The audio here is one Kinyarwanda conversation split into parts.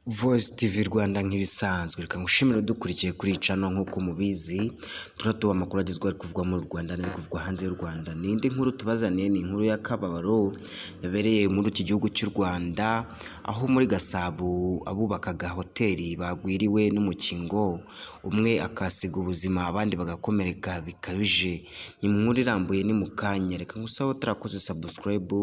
Voice TV Rwanda nk'ibisanzwe reka ngushimire udukurikiye kuri cano nk'uko mubizi turatuba amakuru agezweho ari kuvugwa mu Rwanda n'ari kuvugwa hanze y'u Rwanda n'indi nkuru tubazaniye ni inkuru y'akababaro yabereye muri iki gihugu cy'u Rwanda aho muri Gasabo abubakaga hoteli bagwiriwe n'umukingo umwe akasiga ubuzima abandi bagakomereka bikabije ni inkuru irambuye ni mu kanya reka ngusabe utarakoze subscribe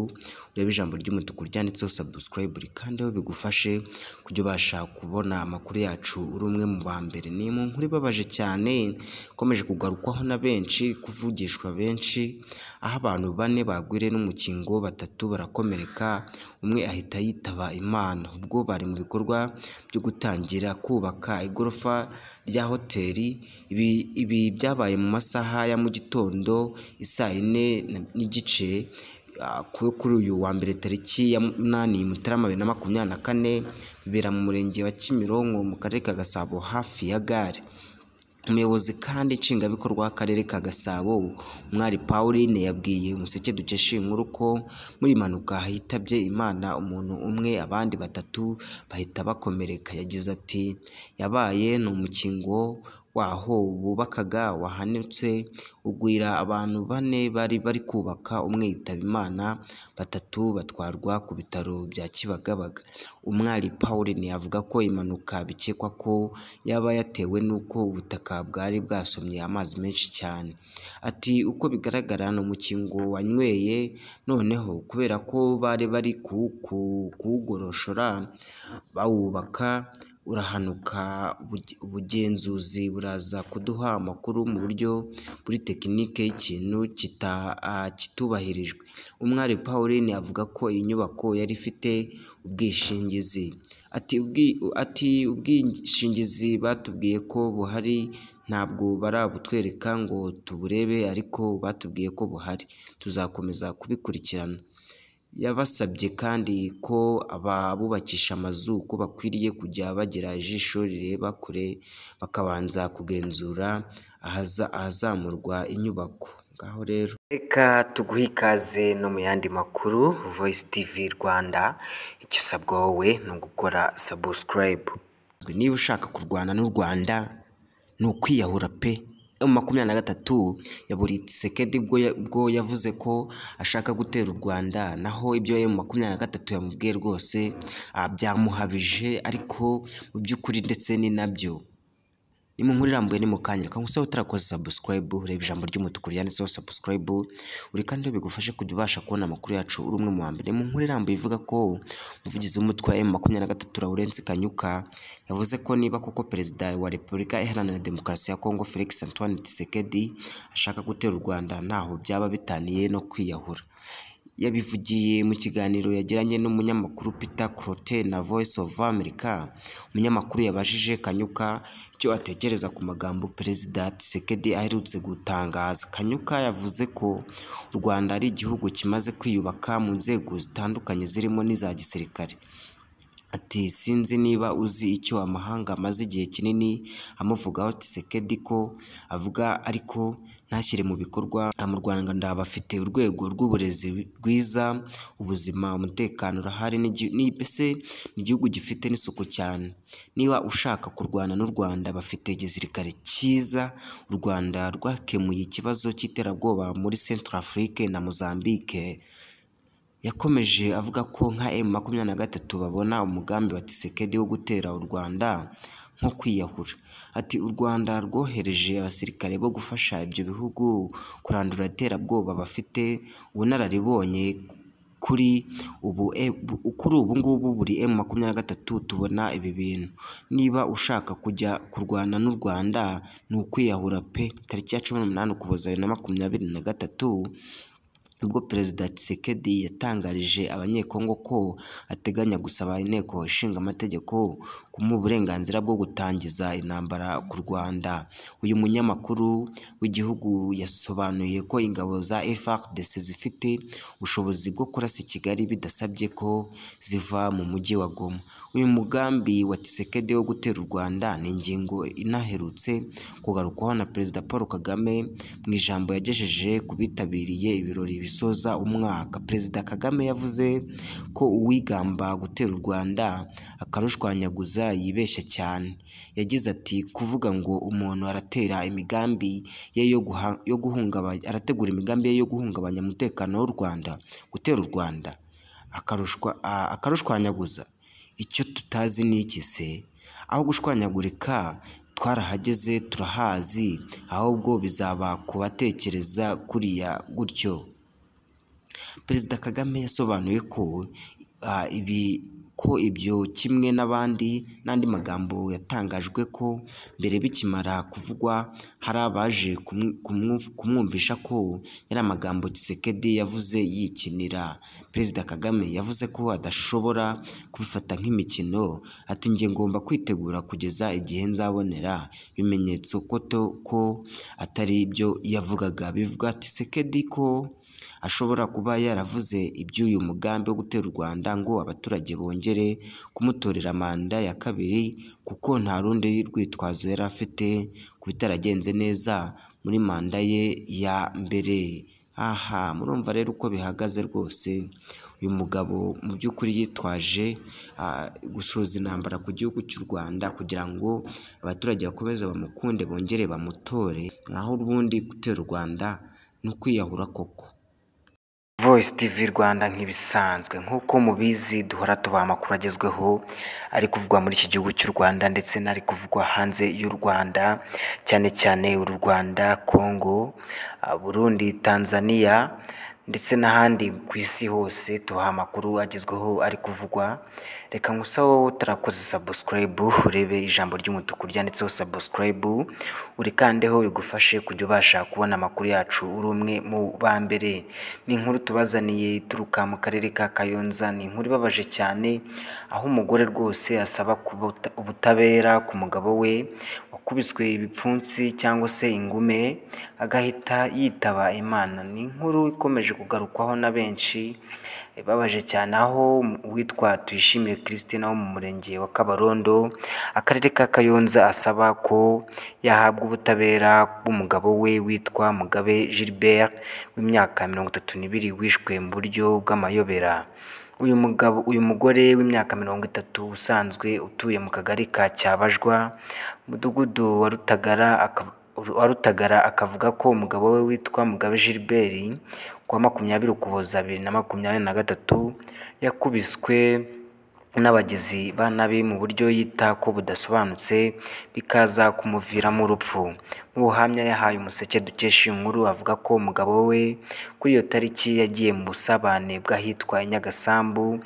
urebe ijambo ry'umutuku ryanditseho subscribe rikandeho bigufashe kujya ubasha kubona amakuru yacu uri umwe mu ba mbere ni mu nkuru ibabaje cyane ikomeje kugarukwaho na benshi kuvugishwa benshi aho abantu bane bagwiriye n'umukingo batatu barakomereka umwe ahita yitaba Imana ubwo bari mu bikorwa byo gutangira kubaka igorofa rya hoteli ibi, ibi byabaye mu masaha ya mu gitondo isaa yine na- n'igice ah, ku- kuri uyu wa mbere tariki ya munani mutarama bibiri na makumyabiri na kane bibera mu murenge wa Kimironko mu karere ka Gasabo hafi ya gare umuyobozi kandi nshingwabikorwa w'akarere ka gasabo umwari pauline yabwiye umuseke dukesha iyi nkuru ko muri iyi mpanuka hitabye imana umuntu umwe abandi batatu bahita bakomereka yagize ati yabaye ni umukingo waho bubakaga wahanitse ugwira abantu bane bari bari kubaka umwe yitaba imana batatu batwarwa ku bitaro bya kibagabaga umwari pauline avuga ko impanuka bikekwa ko yaba yatewe n'uko ubutaka bwari bwasomye amazi menshi cyane ati uko bigaragara ni umukingo wanyweye noneho kubera ko bari bari ku- ku- kuwugoroshora bawubaka urahanuka ubuge- ubugenzuzi buraza kuduha amakuru mu buryo buri tekinike y'ikintu kita- ah, kitubahirijwe umwari pauline avuga ko iyi nyubako yari ifite ubwishingizi ati ubwi- ati ubwishingizi batubwiye ko buhari ntabwo barabutwereka ngo tuburebe ariko batubwiye ko buhari tuzakomeza kubikurikirana yabasabye kandi ko ababubakisha amazu ko bakwiriye kujya bagira ijisho rireba kure bakabanza kugenzura ahaza- ahazamurwa inyubako ngaho rero reka tuguhe ikaze no mu yandi makuru voice tv rwanda icyo usabwa wowe ni ugukora subscribe niba ushaka kurwana n'u rwanda ni ukwiyahura pe mu makumyabiri na gatatu ya buri sekedi bwo ya- bwo yavuze ko ashaka gutera u rwanda naho ibyo mu makumyabiri na gatatu yamubwiye rwose ah, byamuhabije ariko mu by'ukuri ndetse ni nabyo ni mu nkuru irambuye ni mu kanya reka ngusabe utarakoze subscribe ureba ijambo ry'umutuku ryanditseho subscribe uri kandi bigufashe kujya ubasha kubona amakuru yacu uri umwe mu wa mbere mu nkuru irambuye ivuga ko umuvugizi w'umutwe wa makumyabiri na gatatu Lawrence Kanyuka yavuze ko niba koko perezida wa repubulika iharanira demokarasi ya Kongo Felix Antoine Tshisekedi ashaka gutera u Rwanda ntaho byaba bitaniye no kwiyahura yabivugiye mu kiganiro yagiranye n'umunyamakuru Peter Clote na Voice of America umunyamakuru yabajije Kanyuka icyo atekereza ku magambo Perezida Tshisekedi aherutse gutangaza Kanyuka yavuze ko u Rwanda ari igihugu kimaze kwiyubaka mu nzego zitandukanye zirimo n'iza gisirikare ati sinzi niba uzi icyo amahanga amaze igihe kinini amuvugaho Tshisekedi ko avuga ariko ntashyire mu bikorwa Ah, mu Rwanda ndabafite urwego rw'uburezi rwiza ubuzima umutekano urahari n'igi- ni mbese ni igihugu gifite n'isuku cyane niba ushaka kurwana n'u Rwanda bafite igisirikare cyiza u Rwanda rwakemuye ikibazo cy'iterabwoba muri Central Afrique na Mozambique yakomeje avuga ko nka M makumyabiri na gatatu babona umugambi wa Tshisekedi wo gutera u Rwanda nko kwiyahura ati u Rwanda rwohereje abasirikare bo gufasha ibyo bihugu kurandura iterabwoba bafite ubunararibonye kuri ubu e, bu- kuri ubu ngubu buri M makumyabiri na gatatu tubona ibi bintu niba ushaka kujya kurwana n'u Rwanda ni ukwiyahura pe tariki ya cumi n'umunani ukuboza bibiri na makumyabiri na gatatu ubwo perezida Tshisekedi yatangarije abanyekongo ko ateganya gusaba inteko ishinga amategeko kumuha uburenganzira bwo gutangiza intambara ku Rwanda uyu munyamakuru w'igihugu yasobanuye ko ingabo za FARDC zifite ubushobozi bwo kurasa i Kigali bidasabye ko ziva mu mujyi wa Goma uyu mugambi wa Tshisekedi wo gutera u Rwanda ni ingingo inaherutse kugarukwaho na perezida Paul Kagame mu ijambo yagejeje ku bitabiriye ibirori bisoza umwaka perezida Kagame yavuze ko uwigamba gutera u Rwanda akarushwanyaguza yibeshya cyane yagize ati kuvuga ngo umuntu aratera imigambi ye yo guha- yo guhungabanya arategura imigambi ye yo guhungabanya umutekano w'u Rwanda gutera u Rwanda akarushwa a- akarushwanyaguza icyo tutazi ni iki se aho gushwanyagurika twarahageze turahazi ahubwo bizaba kubatekereza kuriya gutyo perezida kagame yasobanuye ko ah, ibi ko ibyo kimwe n'abandi n'andi magambo yatangajwe ko mbere bikimara kuvugwa hari abaje kumwi- kumwumv- kumwumvisha ko yari amagambo Tshisekedi yavuze yikinira perezida kagame yavuze ko adashobora kubifata nk'imikino ati njye ngomba kwitegura kugeza igihe nzabonera ibimenyetso ko to- ko atari ibyo yavugaga bivuga Tshisekedi ko ashobora kuba yaravuze iby'uyu mugambi wo gutera u Rwanda ngo abaturage bongere kumutorera manda ya kabiri kuko nta rundi rwitwazo yari afite ku bitaragenze neza muri manda ye ya mbere aha murumva rero uko bihagaze rwose uyu mugabo mu by'ukuri yitwaje ah, gusoza intambara ku gihugu cy'u Rwanda kugira ngo abaturage bakomeze bamukunde bongere bamutore naho ubundi gutera u Rwanda ni ukwiyahura koko Voice TV Rwanda nk'ibisanzwe nk'uko mubizi duhora tubaha amakuru agezweho ari kuvugwa muri iki gihugu cy'u Rwanda ndetse n'ari kuvugwa hanze y'u Rwanda cyane cyane u Rwanda, Congo, ah, Burundi, Tanzania ndetse n'ahandi ku isi hose tubaha amakuru agezweho ari kuvugwa reka ngusa wowe utarakoze subscribe urebe ijambo ry'umutuku ryanditseho subscribe urikandeho bigufashe kujya ubasha kubona amakuru yacu uri umwe mu ba mbere ni inkuru tubazaniye ituruka mu karere ka Kayonza ni inkuru ibabaje cyane aho umugore rwose asaba kubuta- ubutabera ku mugabo we wakubiswe ibipfunsi cyangwa se ingume agahita yitaba Imana ni inkuru ikomeje kugarukwaho na benshi ibabaje cyane aho uwitwa Tuyishimire Christine wo mu murenge wa Kabarondo akarere ka Kayonza asaba ko yahabwa ubutabera bw'umugabo we witwa Mugabe Gilbert w'imyaka mirongo itatu n'ibiri wishwe mu buryo bw'amayobera uyu mugabo uyu mugore w'imyaka mirongo itatu usanzwe utuye mu kagari ka Cyabajwa umudugudu wa Rutagara akav- wa Rutagara akavuga ko umugabo we witwa Mugabe Gilbert ku wa makumyabiri Ukuboza bibiri na makumyabiri na gatatu yakubiswe n'abagizi ba nabi mu buryo yita ko budasobanutse bikaza kumuviramo urupfu mu buhamya yahaye umuseke dukesha iyi nkuru avuga ko umugabo we kuri iyo tariki yagiye mu busabane bw'ahitwa i Nyagasambu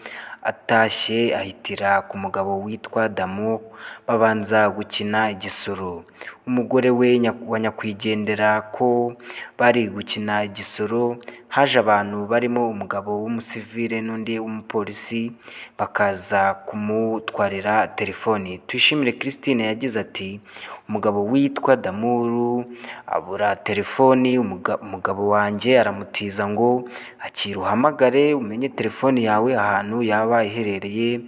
atashye ahitira ku mugabo witwa Damu babanza gukina igisoro umugore we Nya- wa nyakwigendera ko bari gukina igisoro haje abantu barimo umugabo w'umusivile n'undi w'umupolisi bakaza kumutwarira telefoni Tuyishimire Christine yagize ati umugabo witwa Damuru abura telefoni umuga- umugabo wanjye aramutiza ngo akira uhamagare umenye telefoni yawe ahantu yaba iherereye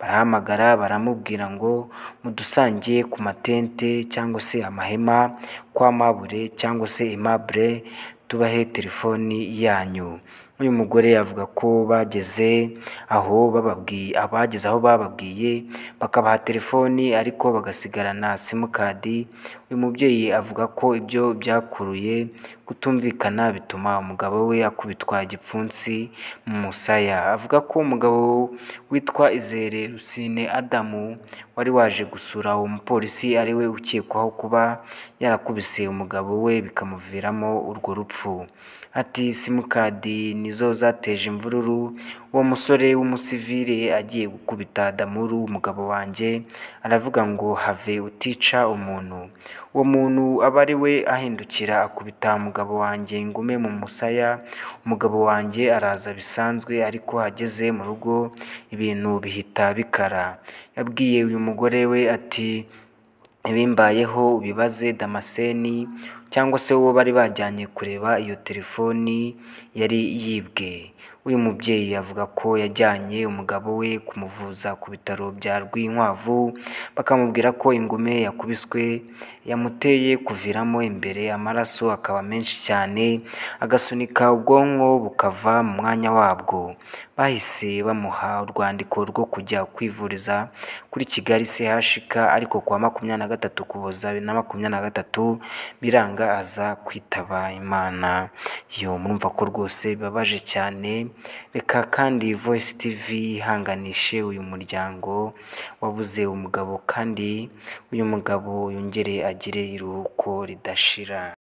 barahamagara baramubwira ngo mudusangiye ku matente cyangwa se amahema kwa mabure cyangwa se imabure tubahe telefoni yanyu uyu mugore avuga ko bageze aho bababwiye abageze aho bababwiye bakabaha telefoni ariko bagasigarana simukadi uyu mubyeyi avuga ko ibyo byakuruye kutumvikana bituma umugabo we akubitwa igipfunsi mu musaya avuga ko umugabo witwa Izere Rusine Adamu wari waje gusura uwo mupolisi ari we ukekwaho kuba yarakubise umugabo we bikamuviramo urwo rupfu ati simukadi ni nizo zateje imvururu uwo musore w'umusivire agiye gukubita Damuru umugabo wanjye aravuga ngo have utica umuntu uwo muntu aba ari we ahindukira akubita umugabo wanjye ingume mu musaya umugabo wanjye araza bisanzwe ariko ageze mu rugo ibintu bihita bikara yabwiye uyu mugore we ati ibimbayeho ubibaze Damascene cyangwa se uwo bari bajyanye kureba iyo telefoni yari yibwe uyu mubyeyi avuga ko yajyanye umugabo we kumuvuza ku bitaro bya Rwinkwavu bakamubwira ko ingume yakubiswe yamuteye kuviramo imbere amaraso akaba menshi cyane agasunika ubwonko bukava mu mwanya wabwo bahise bamuha urwandiko rwo kujya kwivuriza kuri Kigali CHUK ariko kuwa makumyabiri na gatatu Ukuboza bibiri na makumyabiri na gatatu biranga aza kwitaba Imana yo murumva ko rwose bibabaje cyane reka kandi Voice TV yihanganishe uyu muryango wabuze umugabo kandi uyu mugabo yongere agire iruhuko ridashira